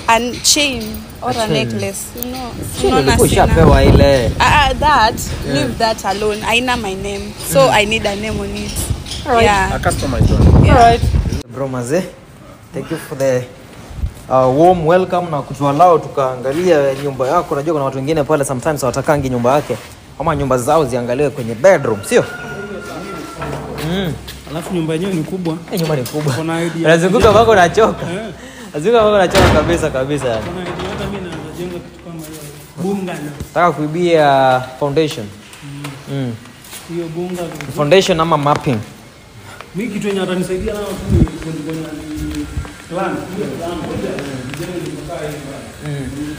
a chain or a, chain. necklace you know Chini unaona ulikuwa sina- ushapewa ile Ah, ah, that leave that alone aina my name so i need a name on it yeah A customized one. yeah bro maze thank you for the uh, warm welcome na kutualao tukaangalia nyumba yako najua kuna watu wengine pale sometimes hawatakangi nyumba yake ama nyumba zao ziangaliwe kwenye bedroom sio mm. alafu nyumba yenyewe ni kubwa Hii nyumba ni kubwa Kuna idea. nazunguka mpaka unachoka Eh. nazunguka mpaka unachoka kabisa kabisa yani Kuna idea hata mimi naweza jenga kitu kama hiyo bunga nataka kuibia foundation mm. hiyo bunga foundation ama mapping mimi kitu yenye atanisaidia nayo tu ni kwenye kwenye ni plan hiyo plan moja nijenge nikokaa hivi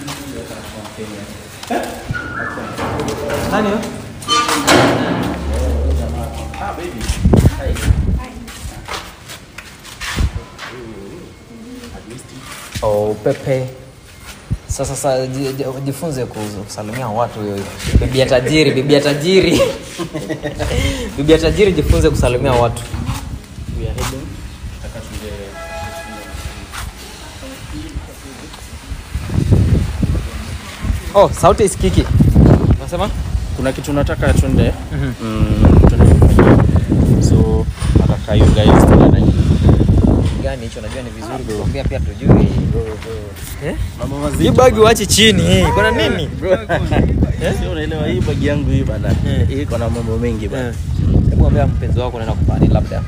nani huyo? Oh, Pepe. Sasa sasa ji- ji- jifunze ku- kusalimia watu hiyo hivyo. Bibi ya tajiri, bibi ya tajiri. bibi ya tajiri jifunze kusalimia watu. We are heading. Tutaka tuende Oh, sauti isikiki. Unasema? kuna kitu nataka twende mm, twende kufanya. so nataka you guys tuende Gani hicho najua ni vizuri kuongea pia tujui. Eh? mambo Hii mazito bagi uache chini. Kuna nini? sio unaelewa hii bagi yangu hii bana Eh. hii iko na mambo mengi Eh. bana Hebu ambia mpenzi wako unaenda kufanya nini labda.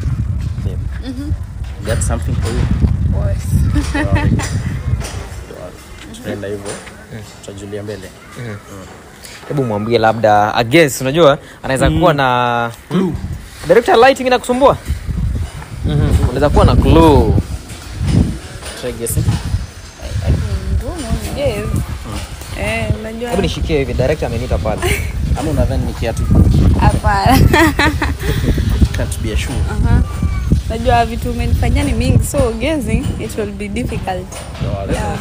got something for you Boss. tunaenda hivyo tutajulia mbele hebu mwambie labda I guess unajua anaweza kuwa na hmm? director lighting inakusumbua Mhm, unaweza kuwa na clue try guessing Ngumu, yes. Eh, unajua hebu nishikie hivi director ameniita pale ama unadhani ni kiatu hapana can't be a shoe Aha. najua vitu umenifanyia ni mingi so guessing it will be difficult yeah.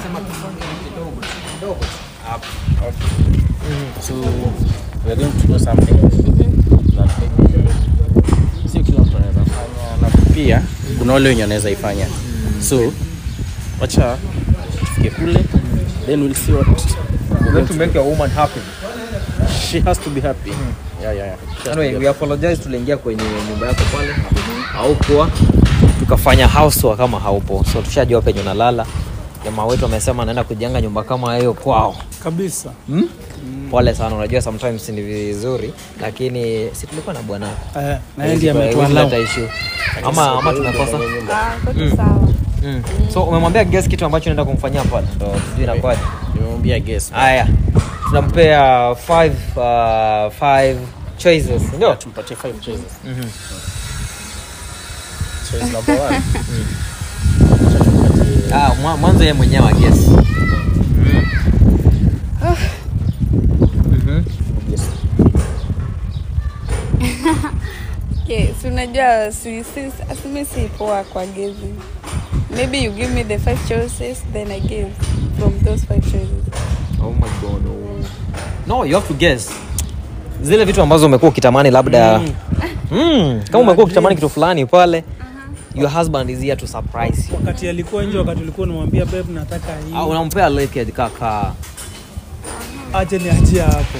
so we are going to do something that maybe sio kila mtu anaweza fanya na pia kuna wale wenye wanaweza ifanya so wacha tufike kule then we'll see what we're going to make your woman happy she has to be happy yeah yeah yeah She has to be anyway, we apologize tuliingia kwenye nyumba yako pale haukuwa tukafanya house tour kama haupo so tushajua penye unalala jamaa wetu amesema anaenda kujenga nyumba kama hiyo kwao kabisa hmm? pole sana unajua sometimes ni vizuri lakini si tulikuwa na bwana eh, na yeye ndiye ametuallow ama ama tumekosa Ah, kote sawa mm. so umemwambia guess kitu ambacho naenda kumfanyia pale ndo sijui inakuwaje nimemwambia guess haya tunampea five, uh, five choices ndio tumpatie five choices choice number one Acha tumpatie ah, mwa- mwanzo yeye mwenyewe guess Mhm. guess okay, si unajua si, si, asimi si poa kwa gezi maybe you give me the five choices then i give from those five choices Oh my God, oh. no you have to guess zile vitu ambazo umekuwa ukitamani labda mm. kama umekuwa ukitamani kitu fulani pale your husband is here to surprise you wakati alikuwa nje wakati ulikuwa unamwambia babe nataka hii Ah, unampea leke kaka ache niachia hapo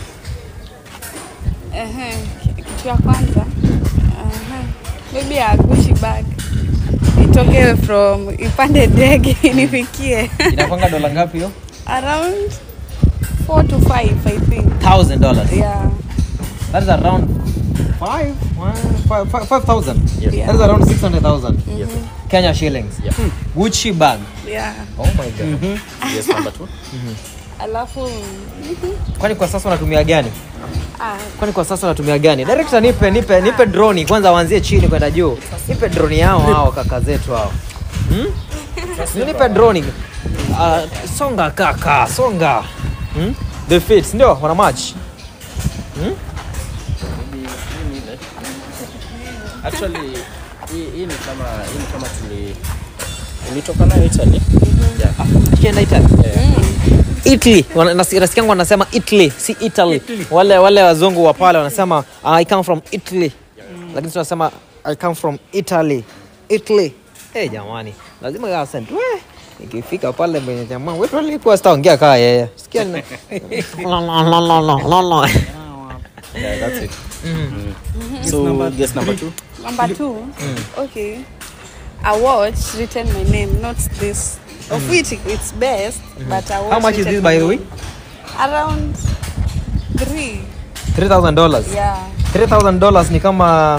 Ehe, ki- kitu ya kwanza Ehe, maybe a Gucci bag itoke from ipande ndege inifikie inakwanga dola ngapi hiyo around 4 to 5 i think thousand dollars yeah that is around five, one, five, five, five thousand Yes. Yeah. that is around six hundred thousand yes Kenya shillings Yeah. Gucci bag yeah oh my god yes number two alafu kwani kwa sasa unatumia gani ah, kwani kwa sasa unatumia gani director nipe nipe nipe droni kwanza waanzie chini kwenda juu nipe droni yao hao kaka zetu hao hmm? nipe droni uh, songa kaka songa hmm? the fit ndio wana match hmm? actually hii hii ni kama hii ni kama tuli ulitoka nayo Italy yeah Tukienda Italy Italy Wana- nasi- nasikia yangu wanasema Italy si Italy wale wale wazungu wa pale wanasema I come from Italy lakini tunasema I come from Italy Italy eh jamani lazima ya accent we ikifika pale mwenye jamaa wetu alikuwa sitaongea kaa yeye sikia na- lo, lo, lo, lo, lo, lo, lo. Yeah, that's it. Mm. So guess number two. Number two, okay. A watch written my name, not this. Of which it's best, but a watch how much is written this by my the way name. Around three. 3000 dollars Yeah. 3000 dollars ni kama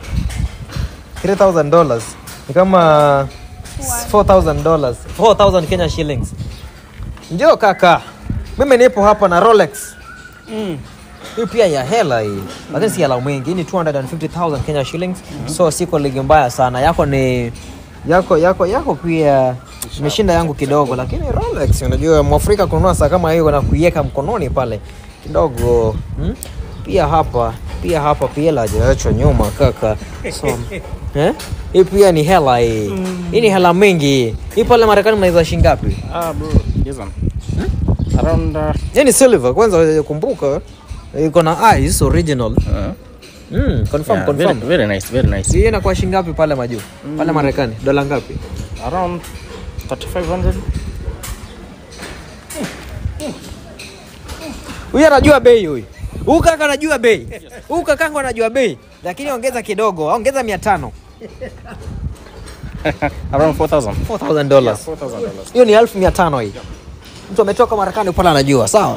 3000 dollars ni kama 4000 dollars 4000 Kenya shillings ndio kaka mimi nipo hapa na Rolex hii pia ya hela hii lakini si hela mwingi hii ni 250000 Kenya shillings so siko ligi mbaya sana yako ni yako yako yako pia imeshinda yangu kidogo lakini Rolex unajua mwafrika kununua saa kama hiyo na kuiweka mkononi pale kidogo hmm? pia hapa pia hapa pia hajaachwa nyuma kaka so, eh? hii pia ni hela hii hii ni hela mingi hii pale Marekani mnaiza shilingi ngapi Ah, bro, this one. Around. Uh, hii ni silver kwanza kumbuka iko na ice original uh, mm, confirm yeah, confirm very, very nice, very nice. hii inakuwa shilingi ngapi pale majuu pale Marekani dola ngapi Around 3500. huyu anajua bei huyu huyu kaka anajua bei huyu kakangu anajua bei lakini ongeza kidogo ongeza mia tano Around 4000. 4000 dollars $4,000. hiyo ni elfu mia tano hii mtu ametoka marekani pale anajua sawa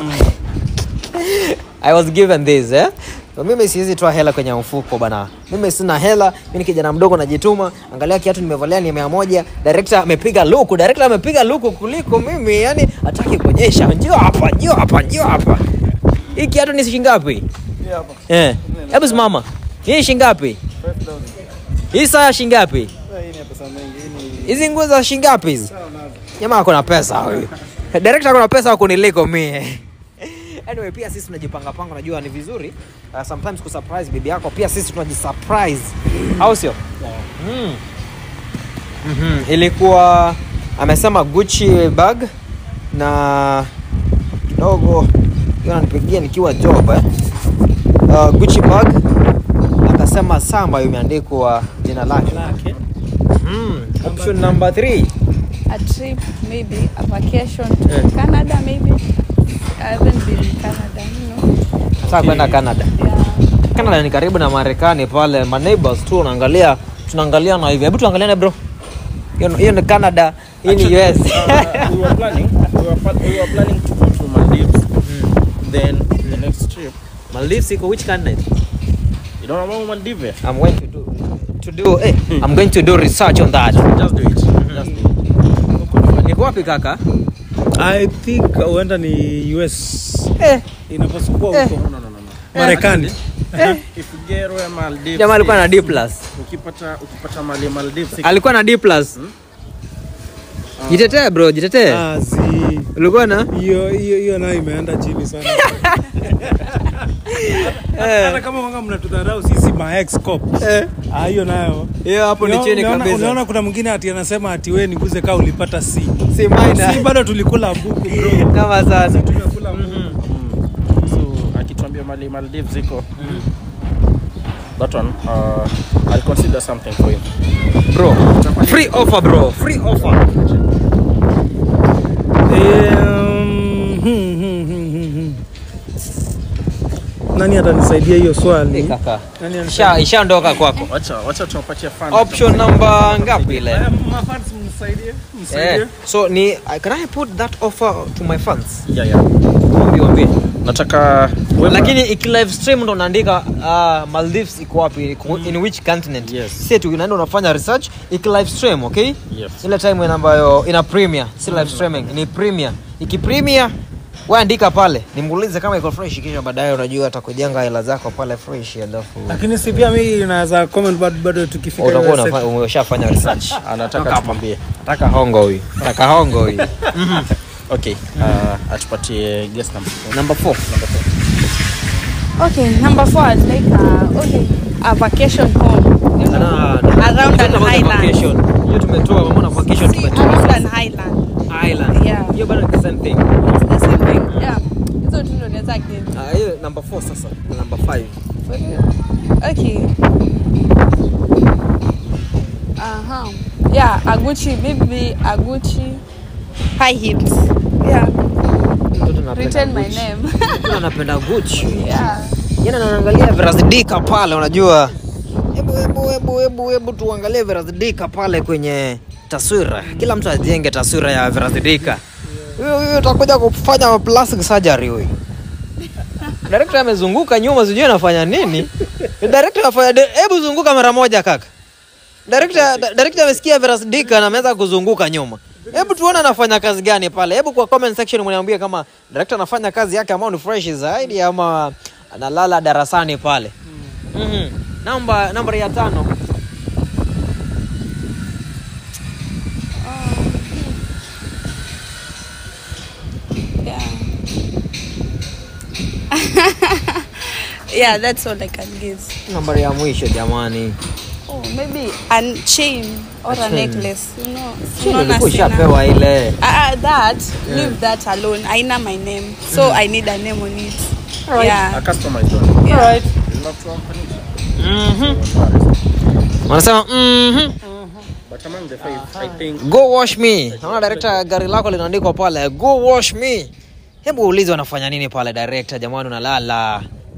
i was given this eh? So, mimi siwezi toa hela kwenye mfuko bana mimi sina hela mi ni kijana mdogo najituma angalia kiatu nimevalia ni mia moja director amepiga luku director amepiga luku kuliko mimi yani ataki kuonyesha njio hapa njio hapa njio hapa hii kiatu ni shingapi eh hebu simama hii shingapi hii saa shingapi hizi nguo za shingapi hizi jamaa ako na pesa huyu director ako na pesa wa kuniliko mie anyway pia sisi tunajipanga panga unajua ni vizuri uh, sometimes kusurprise bibi yako pia sisi tunajisurprise au sio mm. mm-hmm. ilikuwa amesema gucci bag na kidogo hiyo ananipigia nikiwa job eh? uh, gucci bag akasema saa ambayo imeandikwa jina lake mm. option number 3 A trip, maybe a vacation to Canada, maybe. I haven't been in Canada, you know. saa kwenda canada Yeah. canada ni karibu na marekani pale ma neighbors tu unaangalia tunaangalia na hivi hebu tuangaliane bro hiyo hiyo ni canada hii ni us Uh, we were planning. We were, pla- we were planning to go to Maldives. Then the next trip. maldives iko which continent You don't know Maldives? i'm going to do to do eh, i'm going to do research on that Just do it. Just do it. niko wapi kaka I think huenda ni US eh, inapaswa kuwa Eh. huko No, no, no, no. no. Marekani. If you get Royal Maldives, jamaa alikuwa na d plus ukipata ukipata mali Maldives, alikuwa na d plus jitetee bro jitetee Ah, zi ulikuwa na hiyo hiyo hiyo nayo imeenda chini sana. Hata kama wanga mnatudharau sisi ma ex cops. Eh. Ah, hiyo nayo. hiyo hapo ni Unaona- chini unaona- kabisa Unaona kuna mwingine ati anasema ati wewe niguze kaa ulipata C. si Si minor bado tulikula buku bro. kama sana Tumekula buku. so akituambia mali Maldives iko that one uh, I'll consider something for him. bro free offer bro free offer Eh, um, hmm, hmm, hmm, hmm, hmm. Nani atanisaidia hiyo Eh, swali? kaka Nani Isha- atanisaidia? ishaondoka kwako Wacha wacha tuwapatie fund. option number ngapi ile Eh, mafans mnisaidie, mnisaidie. Eh, so ni can I put that offer to my fans? Yeah, yeah. Waambie, waambie. Nataka Lakini iki live stream ndo unaandika uh, Maldives iko wapi iko in which continent? Yes. Sisi tu unaenda unafanya research iki live stream, okay? Yes. Ile time ina ambayo ina premiere, si live streaming, ni premiere. Iki premiere wewe andika pale, nimuulize kama iko fresh kisha baadaye unajua atakujenga hela zako pale fresh alafu Lakini si pia mimi naweza comment bado bado tukifika utakuwa hiyo unafa- umeshafanya research. anataka tumwambie. Nataka hongo huyu. Nataka hongo huyu. Okay. Uh, atupatie guest number. Number 4. Okay, number four, I'd like a, okay, a vacation home. You know, Na- na- around Talk an about the island. vacation. Hiyo tumetoa mamona vacation See, tumetoa. around an island. Island. Yeah. Hiyo bado ni the same thing. It's the same thing. Yeah. Hizo tu ndo naweza give. Ah, hiyo number 4 sasa. Number 5. For real. Okay. Uh-huh. Yeah, a Gucci, maybe a Gucci high heels. Yeah. Mtoto anapenda Retain my Gucci. name. Mtoto anapenda Gucci. yeah. Yana naangalia Verazdika pale unajua. Hebu hebu hebu hebu hebu tuangalie Verazdika pale kwenye taswira. Kila mtu ajenge taswira ya Verazdika. Huyo huyo utakuja kufanya plastic surgery huyo. Director amezunguka nyuma sijui anafanya nini. Director anafanya de- hebu zunguka mara moja kaka. Director da- director amesikia Verazdika na ameanza kuzunguka nyuma. Hebu tuone anafanya kazi gani pale. Hebu kwa comment section mniambie kama director anafanya kazi yake ambayo ni fresh zaidi ama analala darasani pale. Mhm. Namba namba ya tano. Yeah. yeah, that's all I can give. Nambari ya mwisho jamani. Oh, maybe a chain or a, chain. necklace. You know, Chini unaona ulikuwa sina- ushapewa ile. Ah, ah, that leave that alone. Aina my name, so I need a name on it. A Yeah. customized one. yeah. Alright. It's not from furniture. Mhm. Wanasema mhm. But among the five, I think Go wash me. Naona director gari lako linaandikwa pale go wash me. Hebu ulize wanafanya nini pale director, jamani unalala.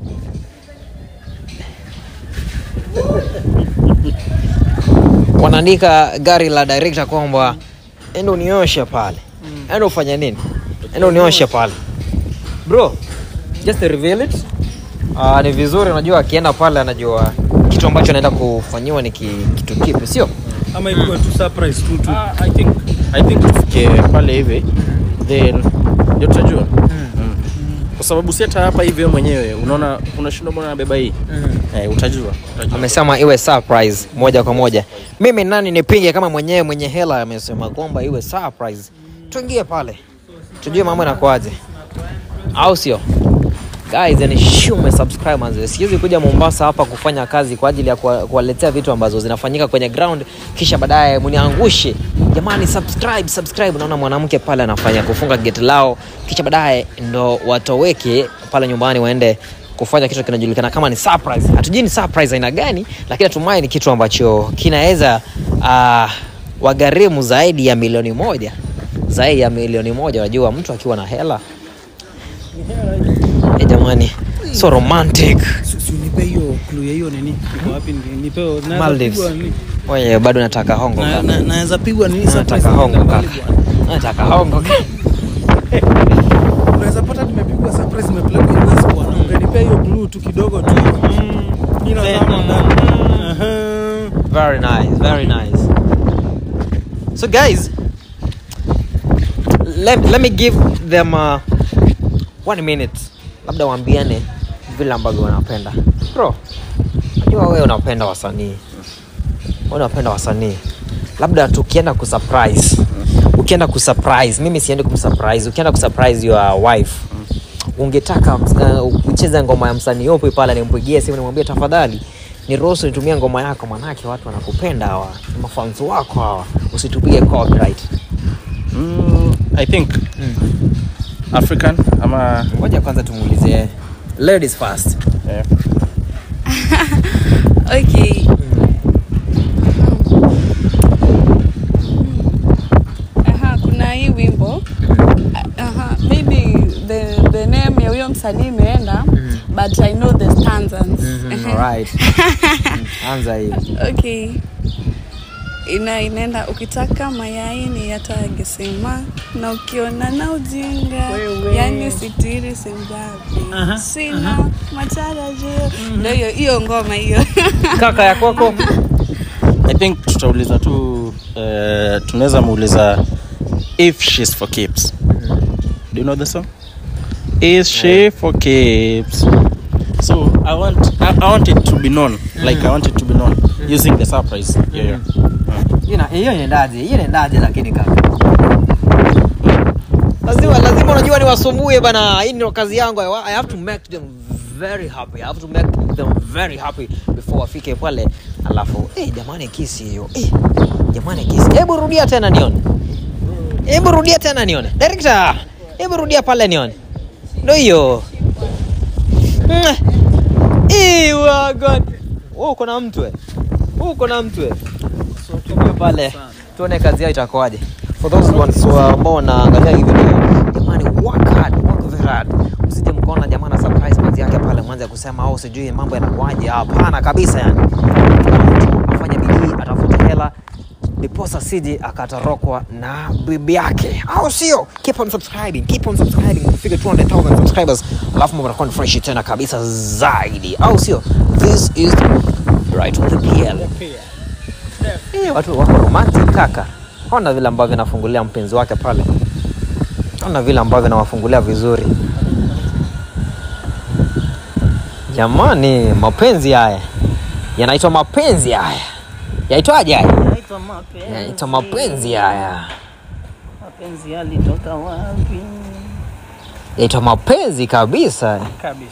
Wanaandika gari la director kwamba enda unioshe pale. Enda ufanye nini? Enda unioshe pale. Bro, just reveal it. Uh, ni vizuri unajua akienda pale anajua kitu ambacho anaenda kufanyiwa ni ki, kitu kipi, sio? Ama ikuwe tu surprise tu tu. Ah, I think I think tufike pale hivi then ndio tutajua Mm. kwa sababu si hata hapa hivi wewe mwenyewe unaona unashindwa mbona nabeba hii eh, utajua utajua amesema iwe surprise moja kwa moja mimi nani nipinge kama mwenyewe mwenye hela amesema kwamba iwe surprise tuingie pale tujue mambo inakuaje au sio guys ni shume subscribers siwezi kuja mombasa hapa kufanya kazi kwa ajili ya kuwa- kuwaletea vitu ambazo zinafanyika kwenye ground kisha baadaye mniangushe jamani subscribe subscribe naona mwanamke pale anafanya kufunga geti lao kisha baadaye ndo watoweke pale nyumbani waende kufanya kitu kinajulikana kama ni surprise hatujui ni surprise aina gani lakini natumai ni kitu ambacho kinaweza uh, wagharimu zaidi ya milioni moja zaidi ya milioni moja wajua mtu akiwa na hela Eh, jamani so romantic Si si unipe hiyo clue ya hiyo nini? Iko wapi ni- nipewe. Naweza Maldives. pigwa nini? oye bado nataka hongo Na- kaka. na- Naweza pigwa nini surprise nataka hongo niende kaka mbali bwana. nataka hongo kaka. Unaweza pata nimepigwa surprise nimepelekwa Inas bwana. Ungenipea hiyo clue tu kidogo tu. Mm, Mimi nazama ndani. Aha. very nice very nice so guys let, let me give them uh, one minute labda waambiane vile ambavyo wanapenda bro najua wewe unapenda wasanii wewe unapenda wasanii labda tukienda kusurprise ukienda kusurprise mimi siendi kumsurprise ukienda kusurprise your wife ungetaka uh, ucheze ngoma ya msanii yupi pale nimpigie simu nimwambie tafadhali niruhusu nitumie ngoma yako manake watu wanakupenda hawa ni mafanzi wako hawa usitupige copyright mm, I think African ama ngoja kwanza tumuulize ladies first eh, Okay. Aha, kuna hii wimbo Aha, maybe the, the name ya huyo msanii imeenda but I know the stanzas. alright anza hii Okay. Ina inaenda ukitaka mayai ni yatagesema na ukiona na ujinga Wewe. yani sitiri simbabi sina matarajio ndio hiyo hiyo ngoma hiyo kaka ya kwako I think tutauliza tu eh, tunaweza muuliza if she's for keeps do you know the song is she for keeps so I want I, I want it to be known like I want it to be known using the surprise yeah, yeah. Hiyo ina- hiyo inaendaje hiyo inaendaje lakini kaka lazima lazima unajua niwasumbue bana hii ndio kazi yangu I, wa- I have to make them very happy I have to make them very happy before wafike pale alafu eh jamani kisi hiyo eh jamani kisi hebu rudia tena nione hebu rudia tena nione director hebu rudia pale nione ndio hiyo Mwah. Eh, wagon wewe uko na mtu eh wewe uko na mtu eh so tuwe pale tuone kazi yao itakuwaje for those ones wa- ambao wanaangalia hii video jamani work hard work very hard usije mkaona jamaa na surprise manzi yake pale mwanze kusema au sijui mambo yanakuaje hapana kabisa yani Kila mtu afanye bidii atafute hela ndiposa sije akatorokwa na bibi yake au sio keep on subscribing keep on subscribing tufike 200000 subscribers alafu mambo yanakuwa ni fresh tena kabisa zaidi au sio this is right on the PL Eh, watu wako romantic kaka ona vile ambavyo anafungulia mpenzi wake pale ona vile ambavyo anawafungulia vizuri jamani mapenzi haya yanaitwa mapenzi haya yaitwaje haya Naitwa mapenzi. yanaitwa mapenzi haya Mapenzi yalitoka wapi? yaitwa mapenzi kabisa Kabisa.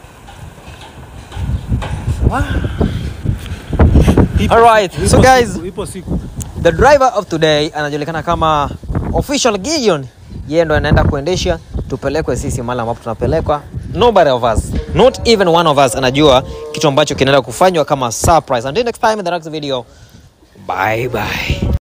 Alright, so Ipo guys, siku, ipo siku. the driver of today anajulikana kama official Gideon. Yeye ndo anaenda kuendesha tupelekwe sisi mahali ambapo tunapelekwa. Nobody of us, not even one of us anajua kitu ambacho kinaenda kufanywa kama surprise. Until next time in the next video. Bye bye.